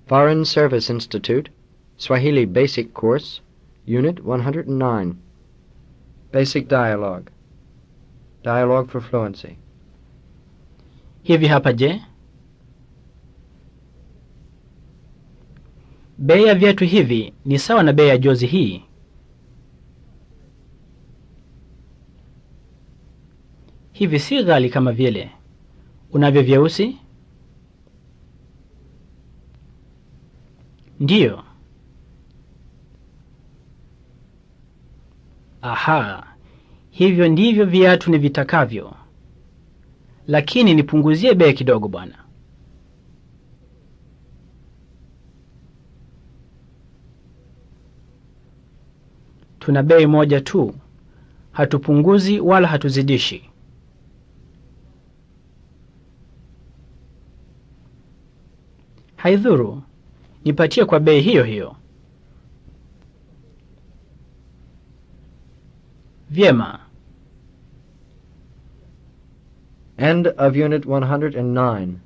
Foreign Service Institute, Swahili Basic Course, Unit 109. Basic Dialogue. Dialogue for Fluency. Hivi hapa je? Bei ya viatu hivi ni sawa na bei ya jozi hii? Hivi si ghali kama vile. Unavyo vyeusi? Ndiyo. Aha, hivyo ndivyo viatu ni vitakavyo. Lakini nipunguzie bei kidogo bwana. Tuna bei moja tu, hatupunguzi wala hatuzidishi. Haidhuru, nipatie kwa bei hiyo hiyo. Vyema. End of Unit 109.